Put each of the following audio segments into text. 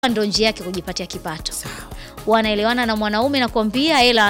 ndo njia yake kujipatia kipato. Sawa. Wanaelewana na mwanaume, nakwambia, hela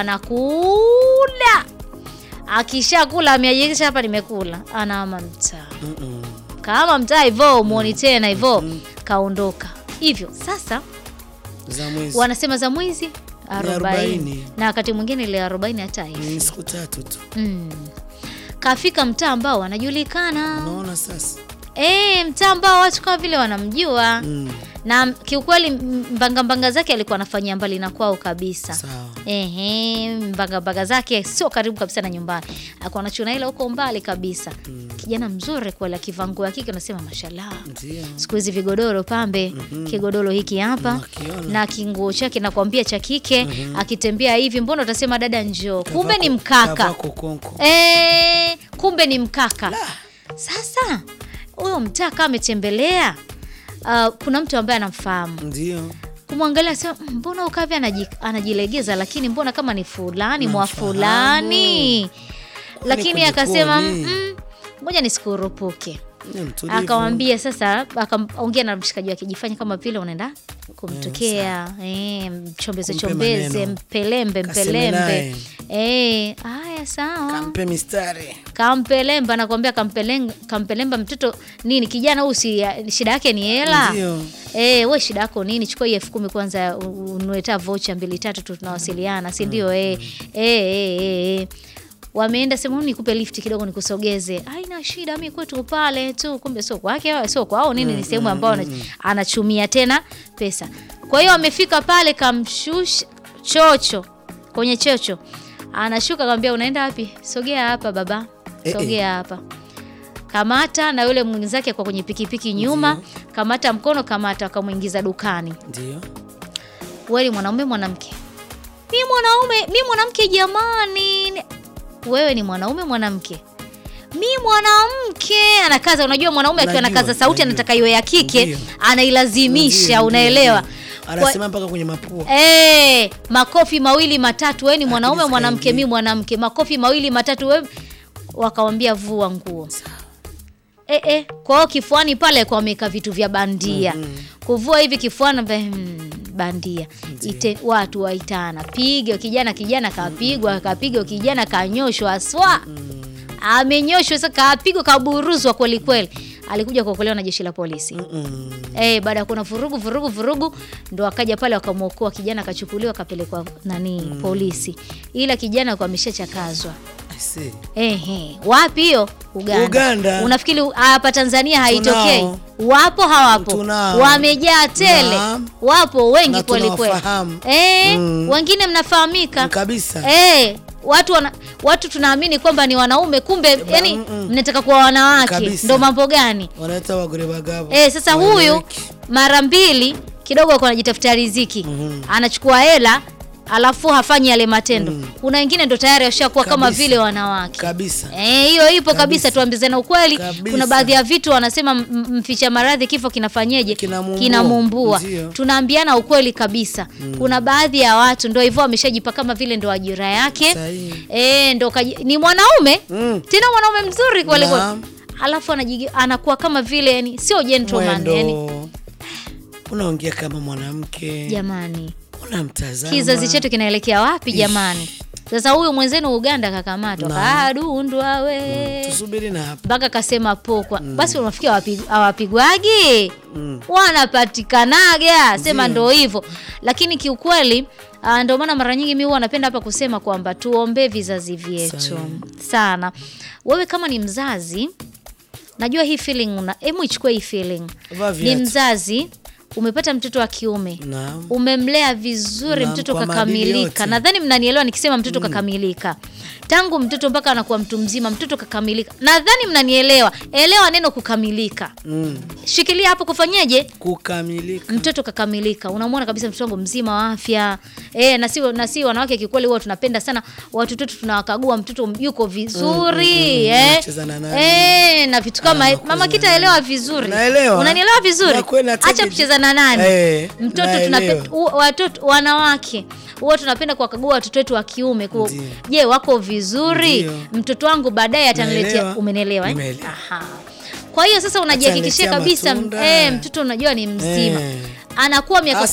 anakula. Akishakula ameajirisha, hapa nimekula, anaama mtaa Mm-mm. kama mtaa hivyo, umuoni tena hivyo, kaondoka hivyo. Sasa Za mwezi. wanasema za mwizi arobaini arobaini. na wakati mwingine ile arobaini hata hivi Ni siku tatu tu. mm. Kafika mtaa ambao wanajulikana Unaona sasa? e, mtaa ambao watu kama vile wanamjua Mm. na kiukweli m- mbanga mbanga zake alikuwa anafanyia mbali na kwao kabisa. Sawa. Ehe, mbanga mbanga zake sio karibu kabisa na nyumbani, alikuwa anachuna ila huko mbali kabisa. Kijana mzuri kweli, akivaa nguo ya kike unasema mashallah. Ndio. Siku hizi vigodoro pambe, kigodoro hiki hapa Nakiona. na kinguo chake nakwambia cha kike, akitembea hivi, mbona utasema dada njoo, kumbe ni mkaka. Kavaa kokonko. Eh, kumbe ni mkaka. Sasa huyo mtaa kama ametembelea, uh, kuna mtu ambaye anamfahamu Ndio. kumwangalia sema "Mm, mbona ukavi anaji, anajilegeza lakini mbona kama ni fulani mwa Namfahamu. fulani lakini kwenye akasema kodi. "Mm, ngoja nisikurupuke Ni mtulivu. akamwambia sasa akaongea na mshikaji wake jifanye kama vile unaenda kumtokea eh, mchombeze Kumpe chombeze maneno. mpelembe Kaseme mpelembe naye. eh, haya sawa Kampe mistari. kampelemba nakwambia kampelenga, kampelemba mtoto nini kijana huyu si shida yake ni hela Ndio. Eh, we shida yako nini? Chukua hii elfu kumi kwanza u- unueta vocha mbili tatu tu tunawasiliana, si ndio? Eh, eh, eh, eh, eh. Wameenda sema nikupe lift kidogo nikusogeze. Haina shida, mimi kwetu pale tu. Kumbe sio kwake, sio kwao nini, ni sehemu ambayo ana- anachumia tena pesa. Kwa hiyo amefika pale kamshusha chocho kwenye chocho. Anashuka akamwambia unaenda wapi? Sogea hapa baba. Eh, eh. Sogea hapa kamata na yule mwenzake kwa kwenye pikipiki nyuma, kamata mkono, kamata, akamwingiza dukani. Ndio. Wewe ni mwanaume mwanamke? Mi mwanaume, mi mwanamke jamani. Wewe ni mwanaume mwanamke? Mi mwanamke. Anakaza, unajua mwanaume akiwa Najua, anakaza sauti najua. anataka iwe ya kike, Ndio. anailazimisha, Ndio, unaelewa? ndio, ndio. Anasema mpaka kwenye mapua. Eh, makofi mawili matatu, wewe ni mwanaume Akili mwanamke, zikaingia. mi mwanamke. Makofi mawili matatu, wewe wakamwambia vua nguo. Eh, eh, kwa hiyo kifuani pale kwa wameweka vitu vya bandia. Kuvua hivi kifuani mbe, hmm, bandia. Ite, watu waitana. Piga kijana kijana kapigwa, kapigwa kijana kanyoshwa aswa. Amenyoshwa sasa kapigwa kaburuzwa kweli kweli. Alikuja kuokolewa na jeshi la polisi. Mm. Eh, baada ya kuna vurugu vurugu vurugu ndo akaja pale wakamwokoa kijana akachukuliwa akapelekwa nani polisi. Ila kijana kwa ameshachakazwa. I see. Ehe, wapi hiyo? Uganda. Uganda. Unafikiri hapa Tanzania haitokei? Tunao. Wapo hawapo? Tunao. Wamejaa tele. Naam. Wapo wengi Na kweli kweli. tunawafahamu. Eh, Mm. wengine mnafahamika. Kabisa. Eh, watu wana, watu tunaamini kwamba ni wanaume kumbe yani mm-mm. mnataka kuwa wanawake. Kabisa. Ndo mambo gani? Wanaita wagore bagabo. Eh, sasa huyu Waeleweki. mara mbili kidogo alikuwa anajitafutia riziki Mhm. anachukua hela alafu hafanyi yale matendo. Kuna wengine ndo tayari washakuwa kama Kabisa. vile wanawake. Kabisa. Eh, hiyo ipo kabisa, Kabisa. tuambizane ukweli. Kabisa. Kuna baadhi ya vitu wanasema m- m- mficha maradhi kifo kinafanyeje? Kinamuumbua. Kinamuumbua. Ndio. Tunaambiana ukweli kabisa. Kuna baadhi ya watu ndo hivyo wameshajipa kama vile ndo ajira yake. Sahihi. Eh, ndo kaji, ni mwanaume Mm. tena mwanaume mzuri kweli kweli. Naam. Alafu anajigi, anakuwa kama vile yani sio gentleman yani. Mwendo. Unaongea kama mwanamke. Jamani, Unamtazama. kizazi chetu kinaelekea wapi jamani? Sasa huyu mwenzenu Uganda kakamatwa, kadundwa we Tusubiri na hapa. mpaka kasema pokwa. Basi unafikia hawapi- hawapigwagi Mm. wanapatikanaga, sema Ndio. ndo hivyo. Lakini kiukweli ah, ndio maana mara nyingi mi huwa napenda hapa kusema kwamba tuombee vizazi vyetu Sahihi. sana. Wewe kama ni mzazi, najua hii feeling una, hebu ichukue hii feeling. Vaa Ni viatu. mzazi umepata mtoto wa kiume Naam. umemlea vizuri Naam, mtoto kwa maadili kakamilika. yote. Nadhani mnanielewa nikisema mtoto kakamilika, tangu mtoto mpaka anakuwa mtu mzima, mtoto kakamilika. Nadhani mnanielewa. Elewa neno kukamilika, Mm. shikilia hapo. Kufanyeje? Kukamilika. mtoto kakamilika, unamwona kabisa mtoto wangu mzima wa afya e, na si na si wanawake kikweli, huwa tunapenda sana watoto wetu, tunawakagua mtoto yuko vizuri mm, mm. eh, Anacheza na nani? eh, na vitu kama Anakuza mama na kitaelewa nani? vizuri, Naelewa. unanielewa vizuri. Na kweli nataka Acha ji- kucheza na nani Eh, mtoto naelewa. tunapenda u- watoto wanawake huwa tunapenda kuwakagua watoto wetu wa kiume ku- Ndio. je wako vizuri Ndio. mtoto wangu baadaye ataniletea Naelewa. umenielewa eh? Nimeelewa. Aha. kwa hiyo sasa unajihakikishia Ataniletea kabisa matunda. eh, mtoto unajua ni mzima Eh. anakuwa miaka